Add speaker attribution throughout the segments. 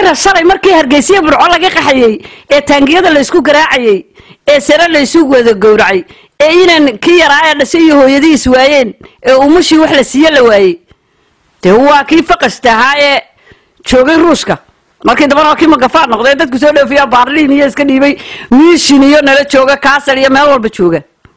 Speaker 1: cira shalay markii hargeysiya burco laga qaxayey ee taangiyada laysku garaacayey ee sare laysu wada gowracay ee inan kii yaraa ee dhashay iyo hooyadihiis waayeen ee umashii wax la siiye la waayey dee waa kii faqashta ahaa ee joogay ruushka markii dambana waa kii magafaad noqday dadku soo dhoofiya baarliin iyo iska dhiibay miishin iyo nala jooga kaasar iyo meel walba jooga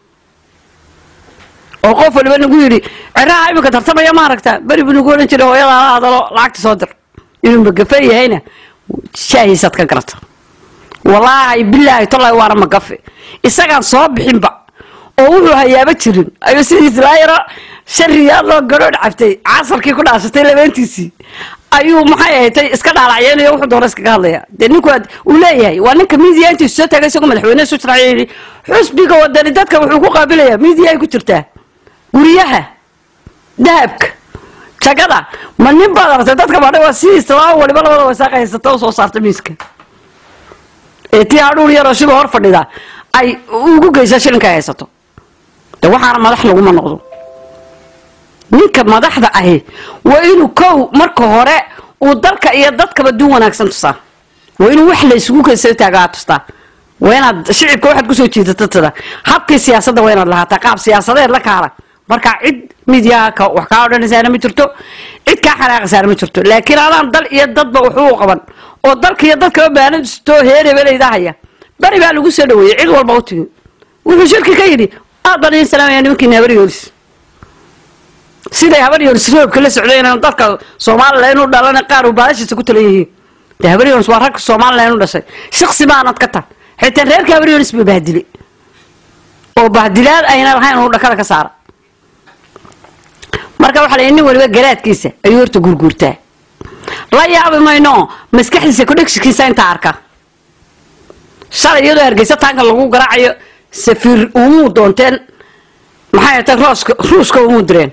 Speaker 1: oo qof waliba nagu yidhi ciraha iminka tartamaya ma aragta beri buu nagu odhan jiray hooyada ala hadalo lacagta soo dir inuu magafe yahayna shaahiisaad ka garata walaahi bilaahi tolaahi waana magafe isagaan soo bixinba oo wuxuu hayaaba jirin ayuu sidiis laa yaro shan riyaal loo garoodh cabtay casarkii ku dhaashatay labeentiisii ayuu maxay ahatay iska dhaalacyeynaya wuxuu doona iskaga hadlaya dee ninku uu leeyahay waa ninka miidiya intiisu soo taagay isagoo madaxweyne isu sharaxay yidhi xusbiga wadani dadka wuxuu ku qaabilayaa miidiya ay ku jirtaa guryaha dahabka jagada ma nin baad aragtay dadka badhay waa sidiisa laba waliba labada wasaaq haysata u soo saarta miiska ee tii hadhuur yaroo shiba hor fadhida ay ugu geysa shilinka ay haysato de waxaana madax laguma noqdo ninka madaxda ahi waa inuu kow marka hore uu dalka iyo dadkaba dun wanaagsan tusaa waa inuu wax la isugu kaysa taagaa tustaa waa inaad shicibka waxaad kusoo jiidata tada habkii siyaasadda waa inaad lahaataa qaab siyaasadeed la kaala marka cid midiyaha ka wax kaa odhanaysaana ma jirto cid kaa xanaaqaysaana ma jirto laakiin adaan dal iyo dadba waxuu qaba oo dalka iyo dadkaba baanadistoo heerebelayda haya beri baa lagu soo dhaweeyey cid walba u timi wuxuu shirki ka yidhi aad baan idin salaamaya nimankiina habar yoolis siday habar yoolis roobka la socdeen dalka somalilan u dhalan qaar uu baadashiisa ku talan yihiin de habar yoolis waa ragka somalilan u dhashay shaksi baanad ka tag xitaa reerka habar yoolis ba bahdilay oo bahdilaad ayna lahayn uu dhakada ka saara marka waxaa la nin waliba garaadkiisa ayuu horta gurguurtaa la yaabi mayno maskaxdiisa kudhegsikiisa intaa arka shalay iyadoo hargeysa taanka lagu garaacayo safiir umuu doonteen maxay ta rooska ruuska umuu direen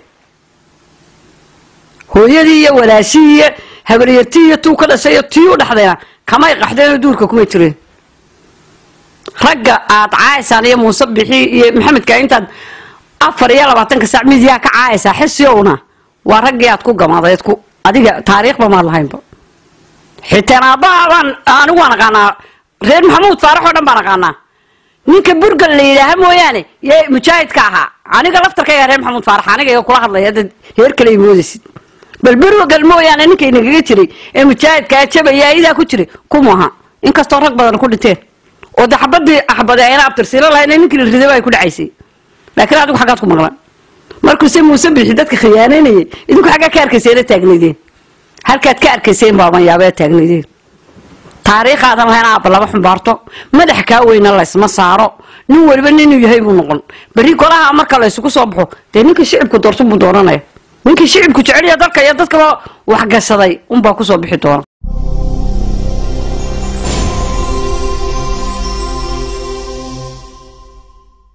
Speaker 1: hooyadii iyo walaashii iyo habaryartii iyo tuu ka dhashay iyo tii u dhaxdayna kamay qaxdeenoo duurka kumay jireen ragga aad caayaysaan iyo muuse bixi iyo maxamedka intaad afar iyo labaatanka saac midiyaa ka caayaysaa xisiowna waa raggii aad ku gamaadeed ku adiga taariikhba maad lahaynba xitaan aabbaha baan anigu waan aqaanaa reer maxamuud faarax oo dhan baan aqaanaa ninka burgal la yidhaaha mooyaane yee mujaahidka ahaa aniga laftarkayga reer maxamuud faarax aniga iga kula hadlaya dad heer kale moodaysid bal burgal mooyaane ninka inagaga jiray ee mujaahidkaa jabaya idaa ku jiray kuma aha inkastoo rag badan ku dhinteen oo de xabadii axbade ayna abtirsiilo lahayn ninkii la ridaba ay ku dhacaysay laakiin adigu xaggaad ku maqlan markuuse muuse bixi dadka khiyaanaynayay idinku xaggaa ka arkayseena taagnaydeen halkaad ka arkayseen baaban yaabee taagnaydeen taariikhaadan lahayn aabba lama xumbaarto madax kaa weyna laysma saaro nin waliba ninuu yahay buu noqon berri golaha marka laysugu soo baxo dee ninkii shicibku doorto buu dooranaya ninkii shicibku jeceliya dalka iyo dadkaba waxgashaday unbaa kusoo bixi doona